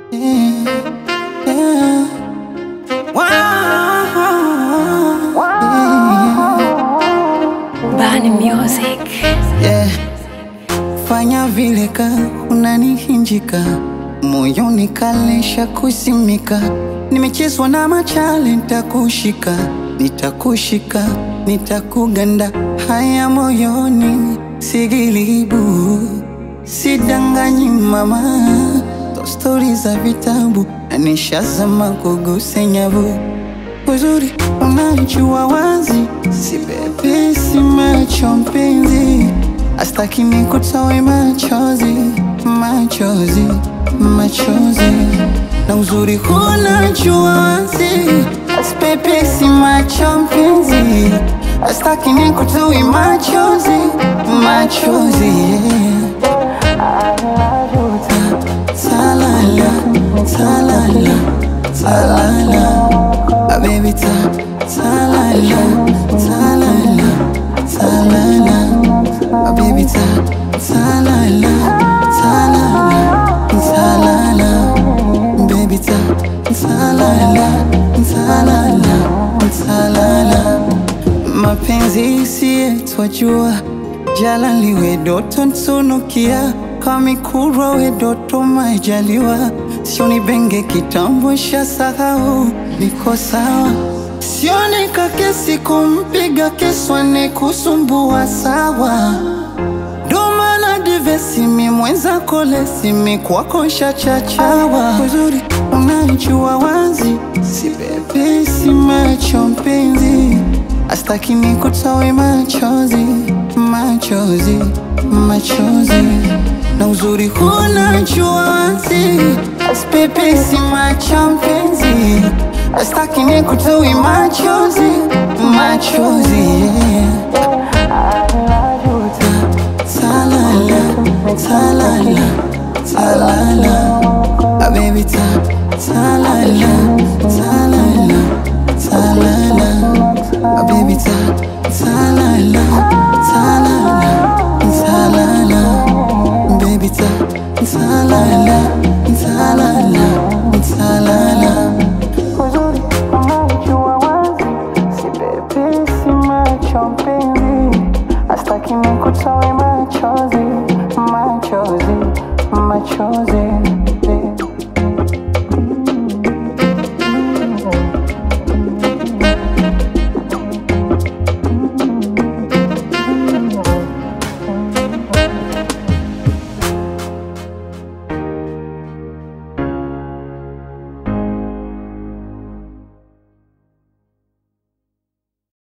Yeah, yeah. Wow, Bani Music. yeah. Fanya vile ka unanihinjika moyoni kalesha kusimika, nimechezwa na machale, nitakushika nitakushika nitakuganda, haya moyoni sigilibu, sidanganyi mama, to stori za vitabu na nishazama kuguse nyavu uzuri unajua wazi, si bebi, si macho mpenzi, astaki ni kutoe machozi, machozi, machozi, na uzuri unajua wazi, si bebi, si macho mpenzi, astaki ni kutoe machozi, machozi, yeah. Talala, talala, talala. Ah, baby, ta, talala, talala, talala. Ah, baby, ta, talala, talala, talala. Baby, ta, talala, talala, talala. Mapenzi siyetwajua jala liwe doto ntunukia kamikurwa we doto majaliwa sioni benge kitambo sha sahau niko sawa sioni kakesi kumpiga keswane kusumbua sawa domana divesimi mwenza kolesimi kwako shachachawa uzuri unajua wazi si bebi si macho mpenzi astaki ni kutoe machozi machozi machozi na uzuri unajua wazi aspepe si macho mpenzi astaki ni kutoe machozi machozi yeah. Talala, talala, talala. Ah, baby, ta, talala, talala, talala. Ah, baby, ta, talala, talala, talala. Baby, ta, talala, talala, talala. Uzuri unajua wazi, si bebi, si macho mpenzi, astaki ni kutoe machozi, machozi, machozi.